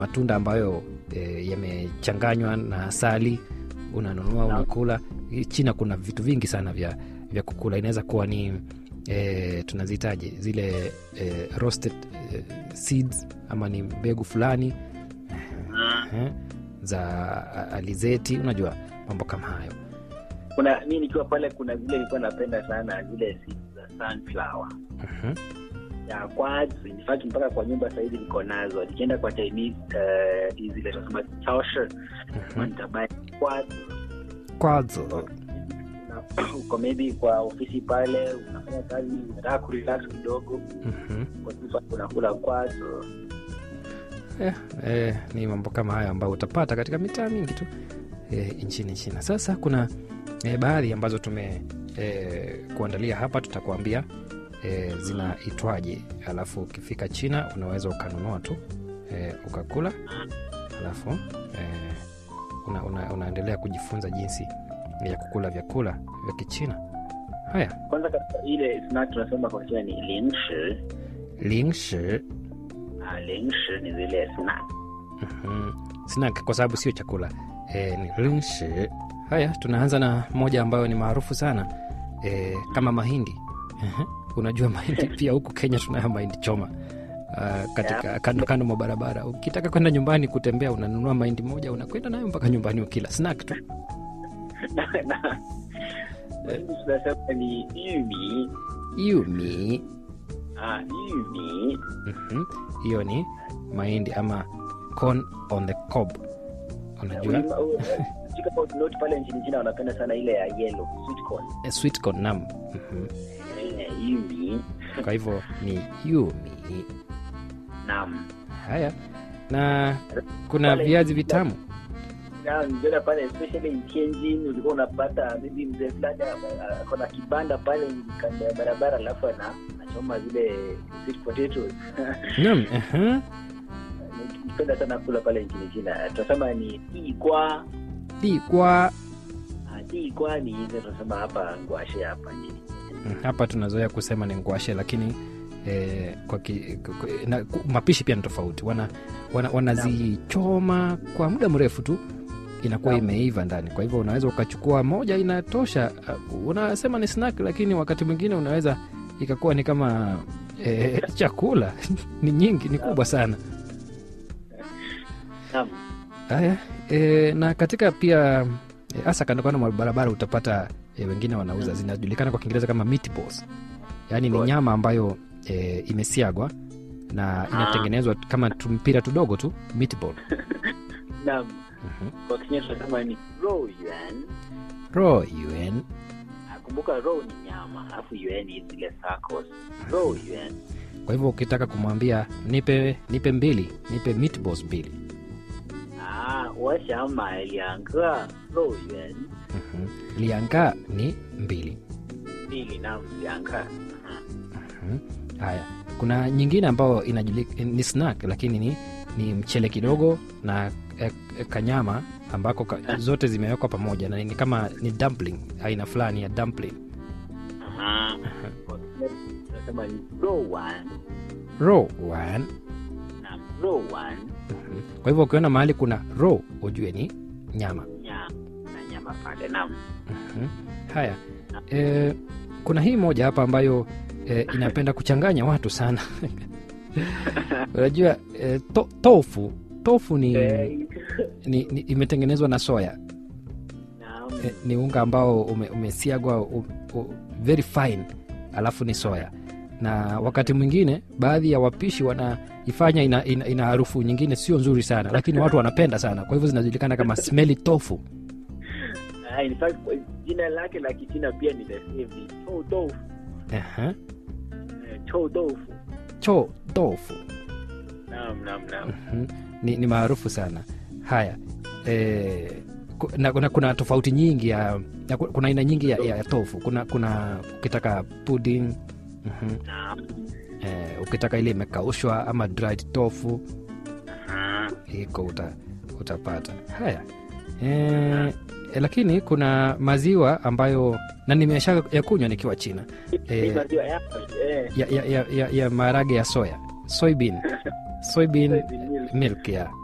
matunda ambayo e, yamechanganywa na asali unanunua Naam. unakula china kuna vitu vingi sana vya, vya kukula inaweza kuwa ni e, tunazitaje zile e, roasted e, seeds ama ni mbegu fulani eh, za a- alizeti unajua mambo kama hayo kuna mi nikiwa pale kuna zile nilikuwa napenda sana zile seeds za sunflower Mhm. ya kwanza in fact mpaka kwa nyumba sahizi niko nazo nikienda kwa chinese uh, hizi zile tunasema chaoshi Mhm. nitabai kwanza kwazo Una- uko maybe kwa ofisi pale unafanya kazi unataka kurelax kidogo Mhm. kwa hivyo unakula kwazo eh, eh, ni mambo kama hayo ambayo utapata katika mitaa mingi tu eh, nchini china sasa kuna eh, baadhi ambazo tume eh, kuandalia hapa tutakuambia eh, zinaitwaje alafu ukifika china unaweza ukanunua tu eh, ukakula alafu eh, una, una, unaendelea kujifunza jinsi ya kukula vyakula vya kichina haya kwanza kabisa ile snack tunasema kwa China ni lingshi lingshi ah, lingshi ni zile snack Mhm. snack kwa sababu sio chakula e, ni lingshi haya tunaanza na moja ambayo ni maarufu sana e, kama mahindi Ehe. unajua mahindi pia huku kenya tunayo mahindi choma Uh, katika kando kando mwa barabara ukitaka kwenda nyumbani kutembea unanunua mahindi moja unakwenda nayo mpaka nyumbani ukila snack tu na na Mahindi tunasema ni yumi yumi ah, yumi Mhm. hiyo ni mahindi ama corn on the cob unajua Ulima- u- sijui kama unote pale nchini China wanapenda sana ile ya yellow sweet corn Eh, sweet corn nam Mhm. Eh, yumi kwa hivyo ni yumi naam haya na kuna Pale- viazi vitamu na niliona pale especially in Tianjin ulikuwa unapata maybe mzee fulani ako- ako na kibanda pale kando ya barabara alafu ana anachoma zile sweet potatoes nam aha. nipenda sana kula pale nchini China tunasema ni ikwa digwa ikwa ni hizo tunasema hapa ngwashe hapa nchini Mm, hapa tunazoea kusema ni ngwashe lakini eh, kwa ki, kwa- kwa- na, ku- mapishi pia ni tofauti wanazichoma wana, wanazichoma kwa muda mrefu tu inakuwa Naam. imeiva ndani kwa hivyo unaweza ukachukua moja inatosha uh, unasema ni snack lakini wakati mwingine unaweza ikakuwa ni kama eh, chakula ni nyingi ni kubwa sana Naam. haya e, na katika pia e, hasa kando kando mwa barabara utapata e, wengine wanauza zinajulikana kwa kiingereza kama meatballs yaani ni Right. nyama ambayo e, imesiagwa na inatengenezwa kama tumpira tudogo tu meatball Naam. Mhm. kwa Kenya tunasema ni row yuan raw yuan Ah, kumbuka row ni nyama alafu yuan ni zile circles row yuan kwa hivyo ukitaka kumwambia nipe nipe mbili nipe meatballs mbili ah 我想买两个肉圆 Mhm. lianga ni mbili mbili na 两个 Mhm. haya kuna nyingine ambayo inajulika ni snack lakini ni, ni mchele kidogo na e, e, kanyama ambako ka, zote zimewekwa pamoja na ni kama ni dumpling aina fulani ya dumpling Ah, kwa Kenya tunasema ni 肉丸 raw one na 肉丸 Mhm. kwa hivyo ukiona mahali kuna raw ujue ni nyama nyama na nyama pale naam Mhm. haya e, kuna hii moja hapa ambayo e, inapenda kuchanganya watu sana unajua e, to, tofu tofu ni, Eh, ni, ni imetengenezwa na soya naam. e, ni unga ambao ume, umesiagwa u, u, very fine alafu ni soya na wakati mwingine baadhi ya wapishi wanaifanya ina, ina, ina harufu nyingine sio nzuri sana lakini watu wanapenda sana kwa hivyo zinajulikana kama smelly tofu Ah, in fact kwa jina lake la kichina pia ni the same ni chou tofu Aha. Eh, chou tofu cho tofu naam naam naam Mhm. ni, ni maarufu sana haya e, na, na kuna tofauti nyingi ya, ya kuna aina nyingi ya, ya, ya tofu kuna kuna ukitaka pudding mhm. naam e, ukitaka ile imekaushwa ama dried tofu Ah, iko uta, utapata haya e, e, lakini kuna maziwa ambayo na nimesha ya kunywa nikiwa china hii Eh. maziwa yako eh ya, ya, ya, ya, ya maharage ya soya soybean soybean soybean milk. milk ya